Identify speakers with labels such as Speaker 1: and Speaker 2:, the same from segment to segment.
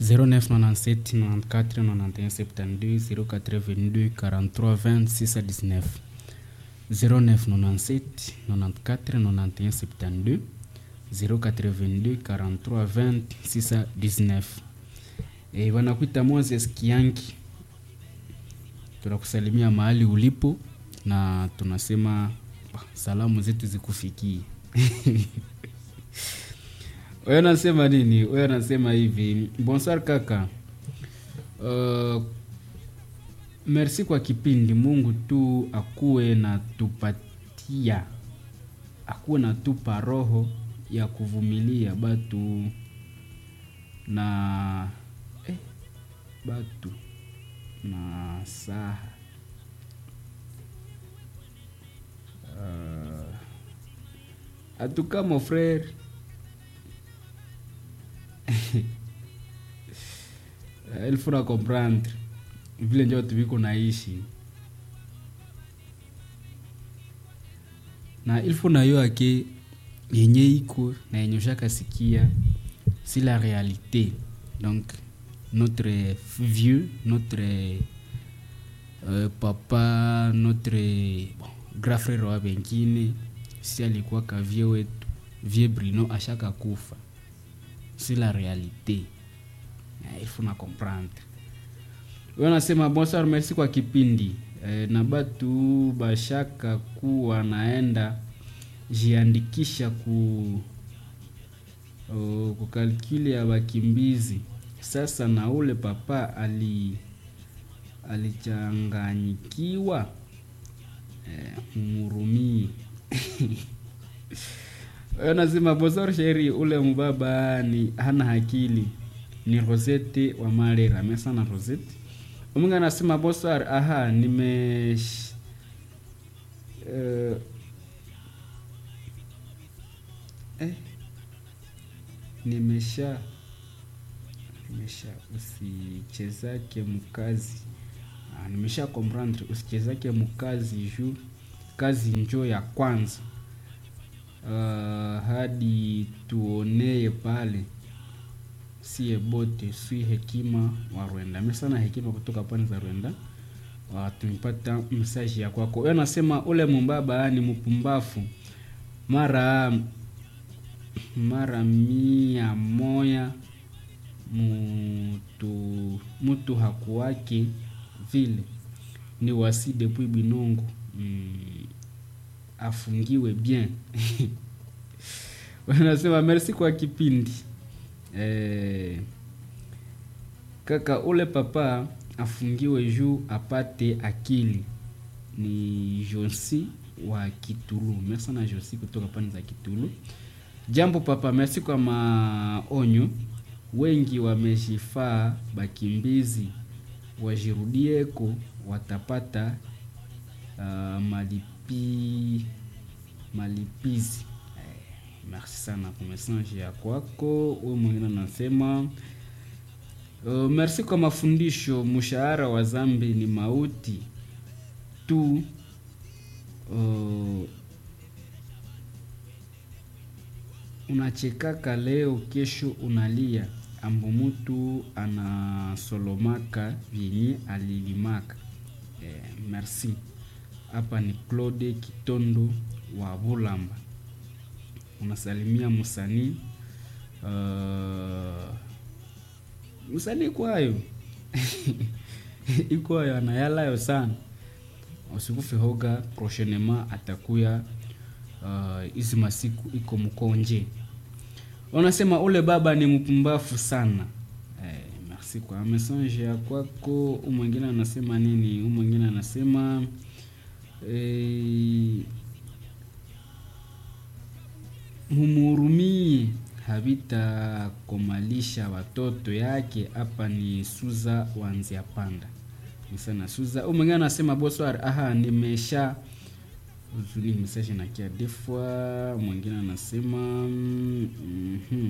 Speaker 1: 0997 94 91 72 082 43 20 6 à 19 0997 94 91 72 082 43 20 6 à 19 e, wanakuita Moses Kiangi, tunakusalimia mahali ulipo na tunasema salamu zetu zikufikie. Wewe unasema nini? Wewe unasema hivi, bonsoir kaka. Uh, merci kwa kipindi. Mungu tu akuwe na tupatia, akuwe na tupa roho ya kuvumilia batu na eh, batu na saha uh, atuka mon frère il faut comprendre vile njo watu viko naishi na il faut nayo ake yenye iko na yenye ushakasikia si la réalité donc notre vieux notre euh, papa notre bon, grand frère wa wengine si alikuwa ka vie wetu vie Bruno ashaka kufa si la réalité Eh, il faut na comprendre wewe nasema bonsoir merci kwa kipindi eh, na batu bashaka kuwa naenda jiandikisha ku uh, kukalkuli ya wakimbizi sasa na ule papa ali alichanganyikiwa eh, murumii wewe nasema bonsoir sheri ule mubaba ni hana akili ni Rosette wa Marera. Mesa na Rosette. Umunga anasema bonsoir, aha, nime uh, eh, nimesha nimesha usichezake mkazi ah, nimesha comprendre usichezake mkazi juu kazi njo ya kwanza uh, hadi tuonee pale sie bote swi hekima wa Rwanda. Mimi sana hekima kutoka pwani za Rwanda. Uh, tumepata message ya kwako. Wewe nasema ule mumbaba ni mpumbafu. Mara mara mia moya mutu mutu hakuwake vile ni wasi depuis binongo mm, afungiwe bien wanasema merci kwa kipindi eh, kaka ule papa afungiwe juu apate akili ni Josi wa Kitulu. Merci sana Josi kutoka pande za Kitulu. Jambo papa, merci kwa maonyo. Wengi wamejifaa bakimbizi, wajirudieko watapata uh, malipi malipizi merci sana kwa message ya kwako. Huyu mwingine anasema uh, merci kwa mafundisho. Mshahara wa zambi ni mauti tu. Uh, unachekaka leo, kesho unalia, ambo mutu anasolomaka vyenye alilimaka. Eh, merci. Hapa ni Claude Kitondo wa Bulamba unasalimia msanii uh, msanii kwayo ikwayo anayalayo sana usikufe hoga prochainement atakuya hizi uh, masiku iko mkonje unasema ule baba ni mpumbafu sana eh, merci kwa message ya kwako umwengine anasema nini umwengine anasema eh, mumurumie havitakomalisha watoto yake. Hapa ni Suza wanzia panda misana Suza. Huyu mwingine anasema bonsoir, aha, nimesha uzuli message na kia defwa. Mwingine anasema mm -hmm.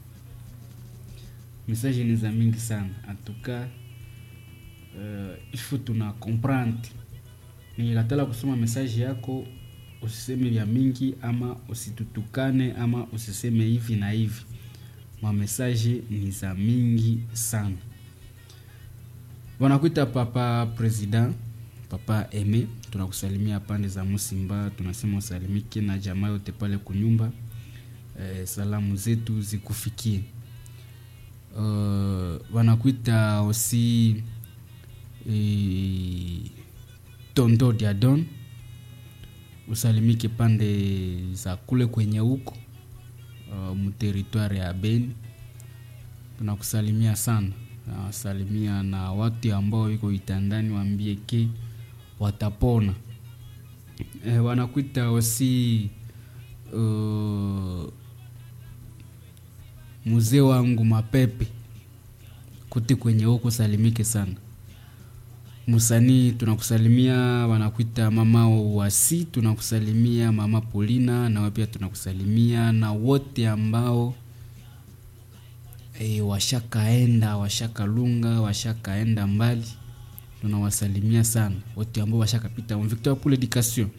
Speaker 1: message ni za mingi sana atuka uh, ifu tuna comprendre nilatala kusoma message yako usiseme vya mingi ama usitutukane ama usiseme hivi na hivi mamesaje ni za mingi sana wanakuita papa president papa eme tunakusalimia pande za musimba tunasema usalimike na jamaa yote pale kunyumba e, salamu zetu zikufikie uh, wanakuita osi e, tondo diadon usalimike pande za kule kwenye huko uh, mteritware ya beni tunakusalimia sana nawasalimia na watu ambao iko itandani waambie ke watapona e, wanakuita osi uh, mzee wangu mapepe kuti kwenye huko salimike sana musanii tunakusalimia wanakuita mama wasi tunakusalimia mama polina nawe pia tunakusalimia na wote ambao e, washakaenda washakalunga washakaenda mbali tunawasalimia sana wote ambao washakapita victor pour l'éducation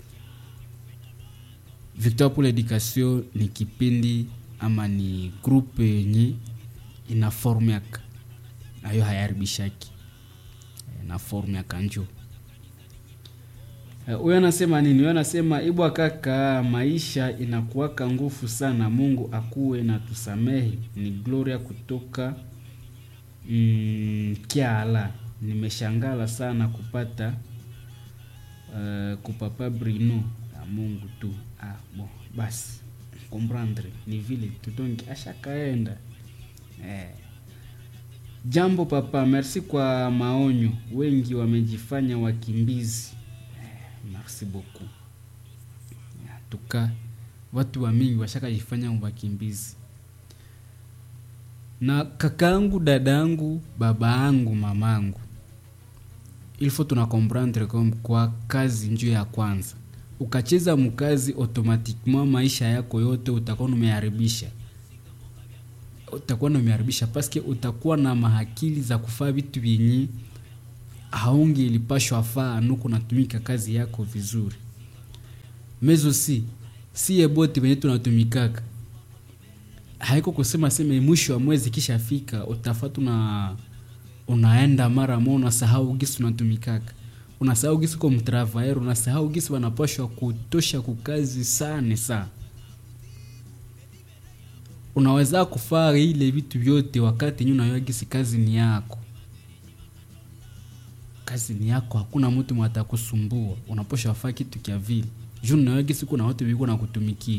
Speaker 1: victor pour l'éducation ni kipindi ama ni grupe yenye ina formiaka nayo hayaharibishaki na form ya kanjo huyo uh, anasema nini huyo anasema ibwa kaka maisha inakuwaka ngufu sana mungu akuwe na tusamehe ni gloria kutoka mm, kiala nimeshangala sana kupata uh, kupapa brino ya mungu tu ah, bon, basi comprendre ni vile tutongi ashakaenda eh. Jambo papa, merci kwa maonyo. Wengi wamejifanya wakimbizi. Eh, merci beaucoup. Tuka watu wa mingi washakajifanya wakimbizi, na kakaangu, dadangu, babaangu, mamangu, ilfo tuna comprendre comme kwa kazi njo ya kwanza, ukacheza mkazi automatiquement maisha yako yote utakuwa umeharibisha utakuwa na umeharibisha paske utakuwa na mahakili za kufaa vitu vyenye haungi ilipashwa faa nuku natumika kazi yako vizuri mezo si siye bote venye tunatumikaka haiko kusema seme mwisho wa mwezi kisha fika utafatu na unaenda mara mo unasahau gisi unatumikaka unasahau gisi uko mtravaer unasahau gisi wanapashwa kutosha kukazi sana sana unaweza kufaa ile vitu vyote wakati nyu unayagisi kazi ni yako kazi ni yako hakuna mtu mwatakusumbua unaposha wafaa kitu kya vile juu unayagisi kuna watu viko na kutumikia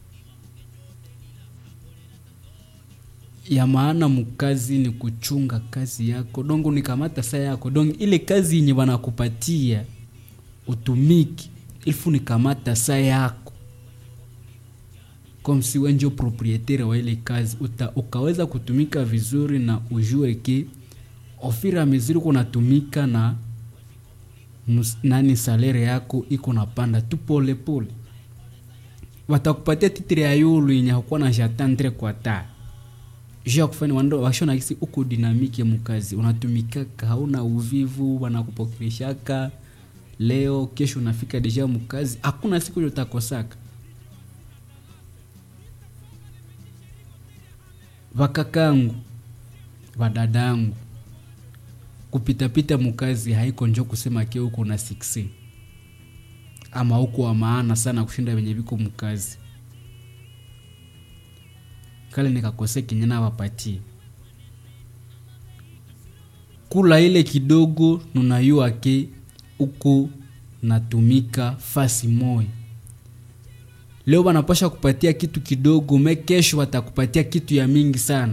Speaker 1: ya maana mkazi ni kuchunga kazi yako dongo nikamata saa yako dongo ile kazi yenye wanakupatia utumiki ilfu nikamata saa yako comme si wenjo proprietaire wa ile kazi uta, ukaweza kutumika vizuri na ujue ke ofira mizuri kunatumika na nus, nani salere yako iko napanda tu pole pole watakupatia titire ya yulu yenye hakuwa na jatandre kwa ta juu ya kufanya wando washona kisi uko dinamike mukazi unatumikaka hauna uvivu wanakupokeleshaka leo kesho unafika deja mukazi hakuna siku utakosaka vakakangu vadadangu kupitapita mukazi haiko njo kusema ke uko na 6 ama uko wa maana sana kushinda venye viko mukazi kale nikakose kinyana wapatie kula ile kidogo nunayua ke uko natumika fasi moya leo wanapasha kupatia kitu kidogo me kesho watakupatia kitu ya mingi sana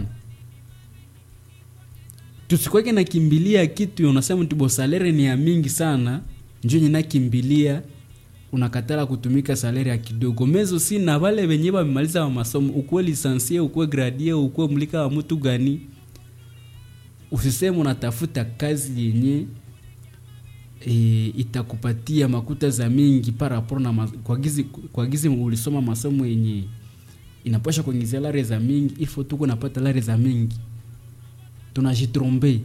Speaker 1: tusikweke nakimbilia kitu unasema tibo salere ni ya mingi sana njo nye nakimbilia unakatala kutumika salere ya kidogo mezo si na wale wenye wamemaliza wa masomo ukuwe lisansie ukuwe gradie ukuwe mlika wa mtu gani usiseme unatafuta kazi yenye e, itakupatia makuta za mingi paraporo na ma, kwa gizi, kwa gizi ulisoma masomo yenye inapasha kuingizia lare za mingi ifo tuko napata lare za mingi tunajitrombe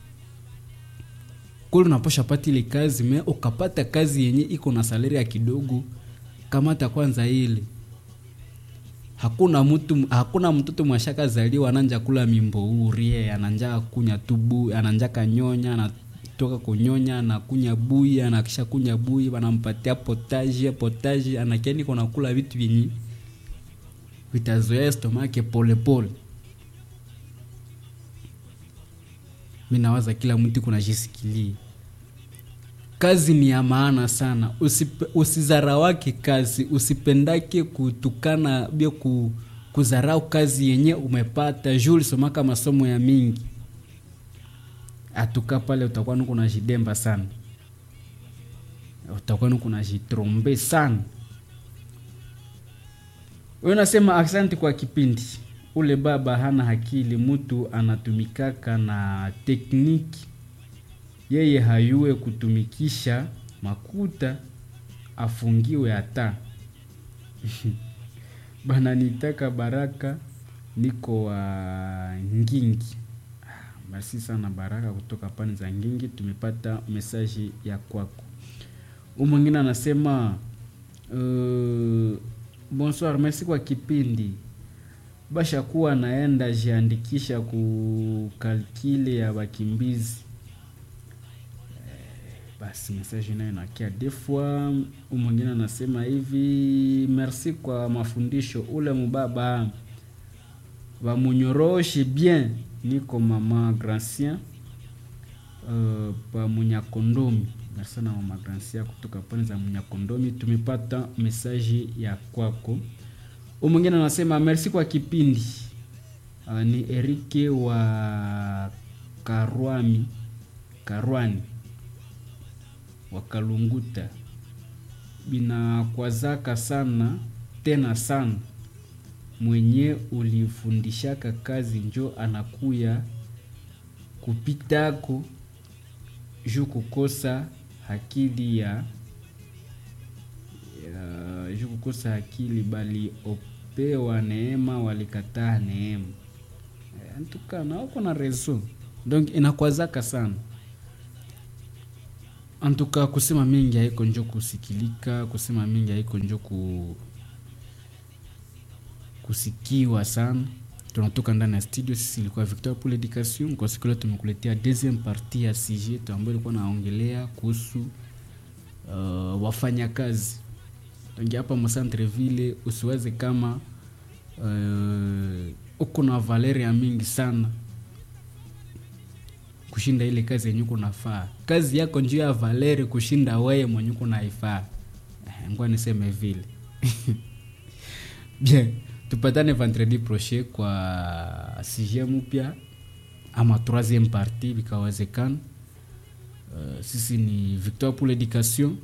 Speaker 1: kule unapasha pata ile kazi me ukapata kazi yenye iko na salari ya kidogo kamata kwanza ile hakuna mtu hakuna mtoto mwashaka zaliwa ananja kula mimbouri ananja kunya tubu ananja kanyonya anatoka kunyonya anakunya bui anakisha kunya bui wanampatia potaji potaji anakeni kona kula vitu vyenye vitazoea stomake polepole mi nawaza kila mtu kuna jisikilie kazi ni ya maana sana Usipe, usizarawake kazi usipendake kutukana bia ku, kuzarau kazi yenye umepata juu ulisomaka masomo ya mingi atuka pale utakuwa nuko najidemba sana utakuwa nuko najitrombe sana wewe unasema asante kwa kipindi ule baba hana hakili mtu anatumikaka na tekniki yeye hayue kutumikisha makuta afungiwe hata bana nitaka baraka niko wa ngingi basi sana baraka kutoka pani za ngingi tumepata mesaji ya kwako huu mwingine anasema uh, bonsoir merci kwa kipindi basha kuwa naenda jiandikisha ku kalkile ya wakimbizi basi message nayo nakia defwa mwingine anasema hivi merci kwa mafundisho ule mubaba bamunyoroshe bien niko mama gracien uh, pa munyakondomi merci sana mama gracien kutoka pande za munyakondomi tumepata message ya kwako mwingine anasema merci kwa kipindi uh, ni erike wa karwami karwani wakalunguta binakwazaka sana tena sana mwenye ulifundishaka kazi njo anakuya kupitako juu kukosa hakili ya, ya juu kukosa akili bali opewa neema walikataa neema antukana wako na reso donc inakwazaka sana antuka kusema mingi haiko njo kusikilika kusema mingi haiko njo ku kusikiwa sana tunatoka ndani ya studio sisi ilikuwa victor pour l'education kwa siku leo tumekuletea deuxième partie ya sujet ambayo ilikuwa naongelea kuhusu uh, wafanyakazi tangia hapa mcentreville usiwaze kama uh, uko na valeri ya mingi sana kushinda ile kazi yenye kunafaa kazi yako njuu ya valeri kushinda weye mwenye kunaifaa ngwa niseme vile bien tupatane vendredi prochain kwa sujet mpya ama troisième partie vikawezekana uh, sisi ni victoire pour l'éducation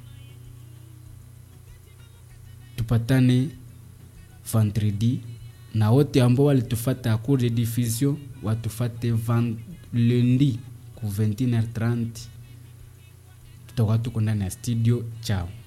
Speaker 1: tupatane vendredi na wote ambao walitufata a cours de diffusion watufate van lundi ku 21h30 tutakuwa tuko ndani ya studio chao